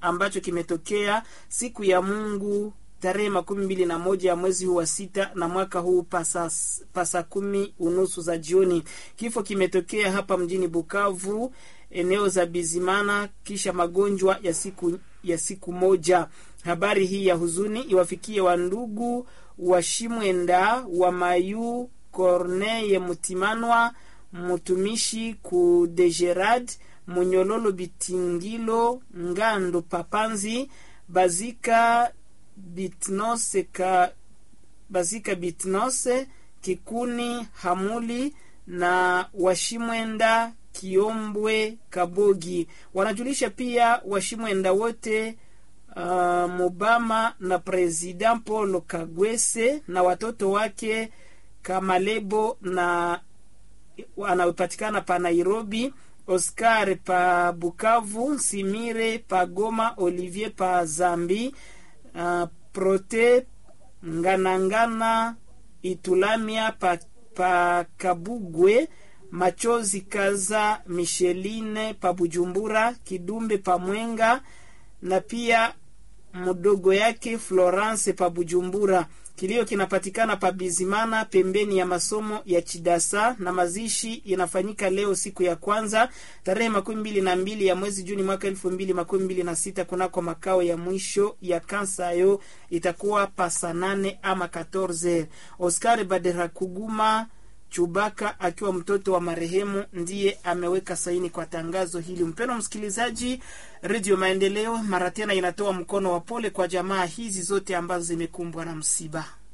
ambacho kimetokea siku ya Mungu tarehe makumi mbili na moja ya mwezi huu wa sita na mwaka huu pasa, pasa kumi unusu za jioni. Kifo kimetokea hapa mjini Bukavu, eneo za Bizimana, kisha magonjwa ya siku ya siku moja. Habari hii ya huzuni iwafikie wandugu wa Shimwenda wa Mayu Corneye Mutimanwa mtumishi ku Degerad Munyololo Bitingilo Ngando Papanzi Bazika Bitnose ka Bazika Bitnose Kikuni Hamuli na Washimwenda Kiombwe Kabogi. Wanajulisha pia Washimwenda wote uh, Mubama na President Paul Kagwese na watoto wake Kamalebo na anayopatikana pa Nairobi, Oscar pa Bukavu, Simire pa Goma, Olivier pa Zambi, uh, Prote Nganangana Itulamia pa, pa Kabugwe, Machozi Kaza Micheline pa Bujumbura, Kidumbe pa Mwenga na pia mdogo yake Florence pa Bujumbura. Kilio kinapatikana pa Bizimana pembeni ya masomo ya Chidasa na mazishi inafanyika leo siku ya kwanza tarehe makumi mbili na mbili ya mwezi Juni mwaka elfu mbili makumi mbili na sita kunako makao ya mwisho ya Kansayo itakuwa pasa nane ama 14. Oscar Baderakuguma Chubaka akiwa mtoto wa marehemu ndiye ameweka saini kwa tangazo hili. Mpendwa msikilizaji, Redio Maendeleo mara tena inatoa mkono wa pole kwa jamaa hizi zote ambazo zimekumbwa na msiba.